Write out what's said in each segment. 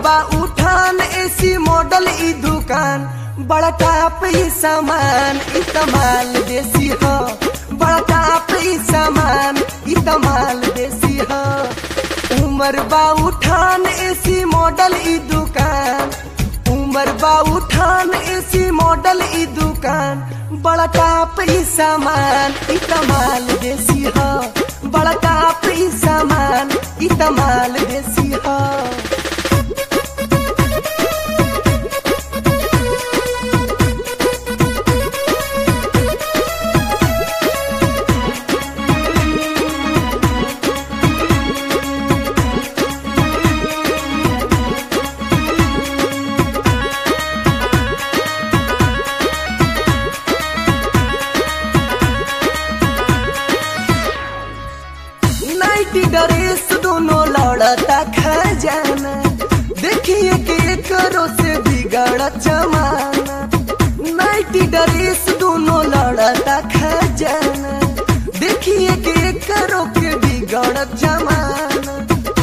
बा उठान AC model ई दुकान बड़ा टाप ई सामान ई तमाल देसी हो बड़ा टाप ई सामान ई तमाल देसी हो उमर बा उठान एसी मॉडल ई दुकान उमर बा उठान एसी मॉडल ई दुकान बड़ा टाप ई सामान ई तमाल देसी हो बड़ा टाप ई सामान ई तमाल देसी हो नाइटी ड्रेस दोनों लड़ता खजाना देखिए के करो से बिगड़ जमाना नाइटी ड्रेस दोनों लड़ता खजाना देखिए के करो के बिगड़ जमाना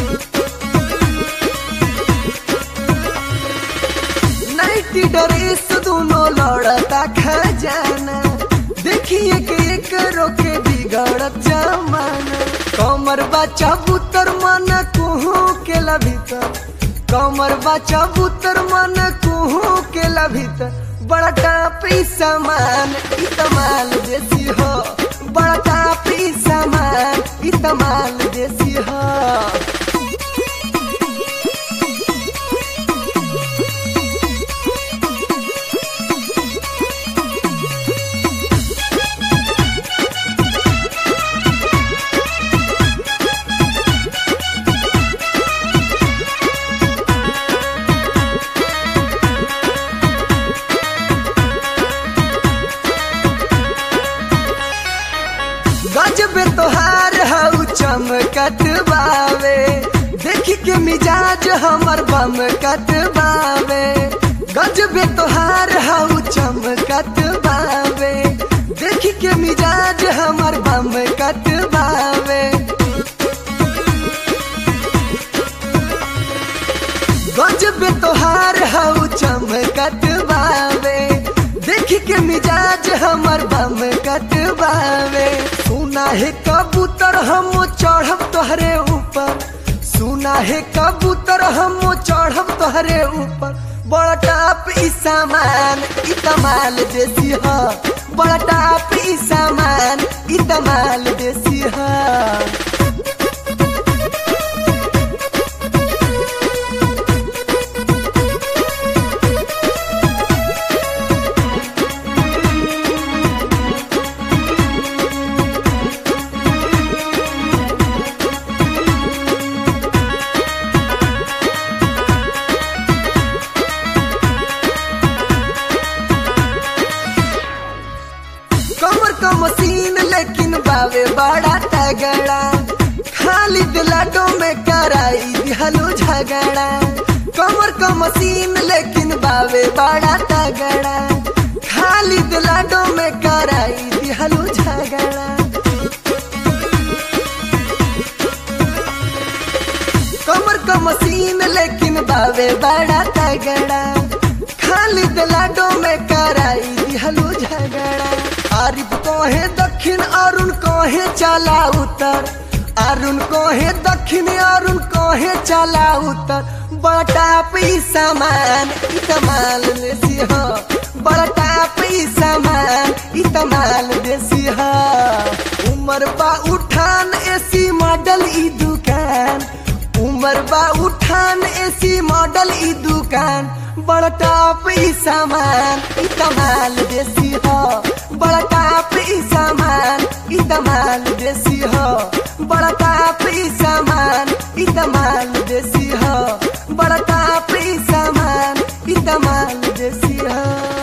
नाइटी ड्रेस दोनों लड़ता खजाना देखिए के करो के बिगड़ जमाना कमर बच्चा बुतर मन कुहू के भीतर कमर बच्चा बुतर मन कुहू के भीतर बड़ा टापी सामान ई तमाल देसी हो बड़ा टापी सामान ई तमाल देसी हो गजबे तोहार हऊ चमकत बावे देखी के मिजाज हमर बम कत बावे गजबे तोहार हऊ चमकत बावे देखी के मिजाज हमर बम कत बावे गजबे तोहार हऊ चमकत बावे देखी के मिजाज हमर बम कटबावे सुना है कबूतर हम चढ़ब तोहरे ऊपर सुना है कबूतर हम चढ़ब तोहरे ऊपर बड़ा टाप ई सामान ई तमाल देसी ह बड़ा टाप ई सामान ई तमाल देसी ह कमर का मशीन लेकिन बावे बड़ा तगड़ा खाली दिलाडो में कराई दिहलो झगड़ा कमर का मशीन लेकिन बावे बड़ा तगड़ा खाली दिलाडो में कराई दिहलो झगड़ा कमर का मशीन लेकिन बावे बड़ा तगड़ा खाली दिलाडो में कराई दिहलो झगड़ा आरिफ कहे दक्षिण अरुण कहे चला उतर अरुण कहे दक्षिण अरुण कहे चला उतर बड़ा टापी सामान ई तमाल देसी हो बड़ा टापी सामान ई तमाल देसी हो उमर बा उठान एसी मॉडल ई दुकान उमर बा उठान एसी मॉडल ई दुकान बड़ा टाप ई सामान ई तमाल देसी हो बड़ा टाप ई सामान ई तमाल देसी हो बड़ा टाप ई सामान ई तमाल देसी हो बड़ा टाप ई सामान ई तमाल देसी हो